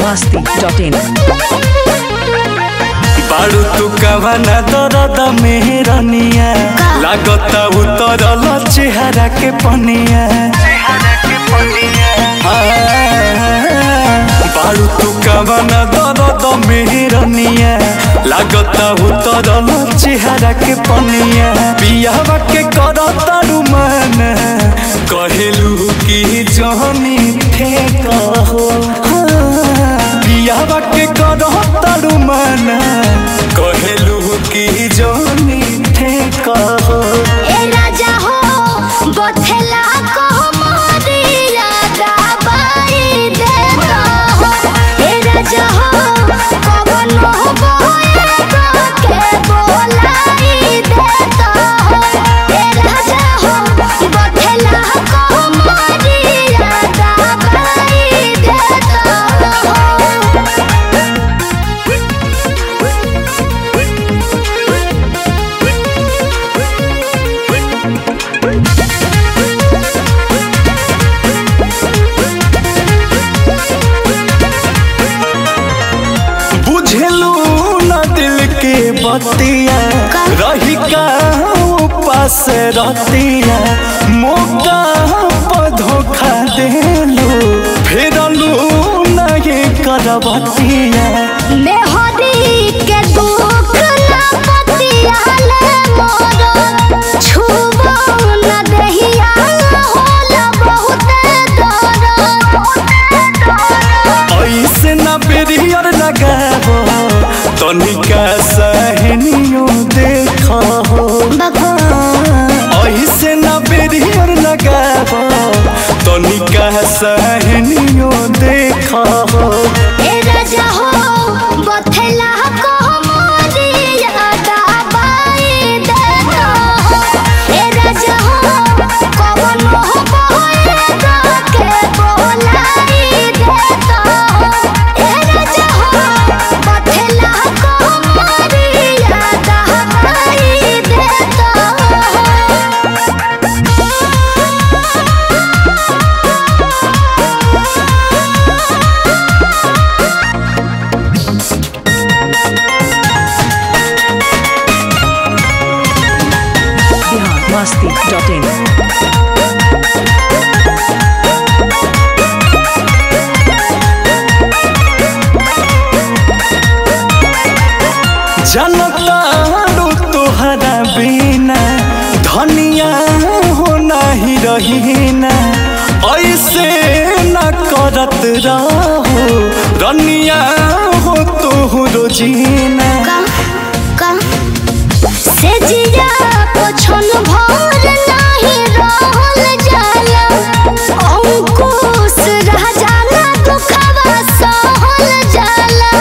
masti.in बाड़ू तू कवना दरद मेहरनिया लागता उतरल चेहरा के पनिया बाड़ू तू कवना दरद मेहरनिया लागता उतरल चेहरा के पनिया बियाहवा के करतारू मन कहेलू की जहनी ठेक हो बियाहवा के करतारू मन कहेलू की जहनी ठेक हो ए राजा हो बथेला को मारिया दबाई दे हो ए राजा हो कवन हो बोए के बोलाई दे हो ए राजा हो बथेला को मारिया दबाई दे हो बुझलू न दिल के बतिया रही का पास रतिया मौका पर धोखा देलू फेरलू नहीं करबतिया मेहदी के दुख ना पतियाले मोरो छुबो न दहिया होला बहुत दर्द ऐसे न बेरियर लगाबो तनिका सहनियो देखो ऐसे न बेरियर लगाबो तनिका सहनियो देखो ए राजा हो बथेला को मोरिया दबाई दे हो ए राजा हो कवन हो बोए के बोलाई दे हो ए राजा हो बथेला को मोरिया दबाई दे हो Bihar masti.in जनतारू तोहरा बिना धनिया हो नहीं रहीना ऐसे न करत रहो रनिया हो तोहरो जीना से जिया पछन भर नाही रहल जाला अंकुश रह जाला दुखवा सहल जाला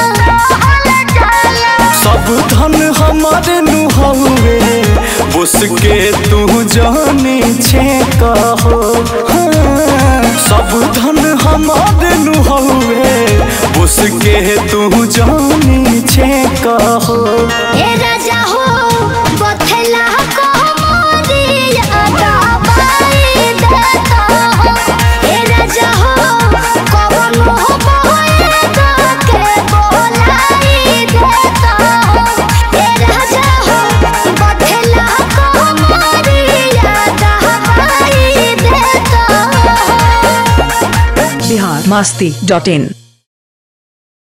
सब धन हमारे नुहवे उसके तू जाने छे कहो हाँ, सब धन हमारे नुहवे उसके तू जाने छे कहो ए राजा हो बथेला को मोरिया दबाई देता हो ए राजा हो कवन हो बोए के बोलाई देता हो ए राजा हो बथेला को मोरिया दबाई देता हो Bihar masti.in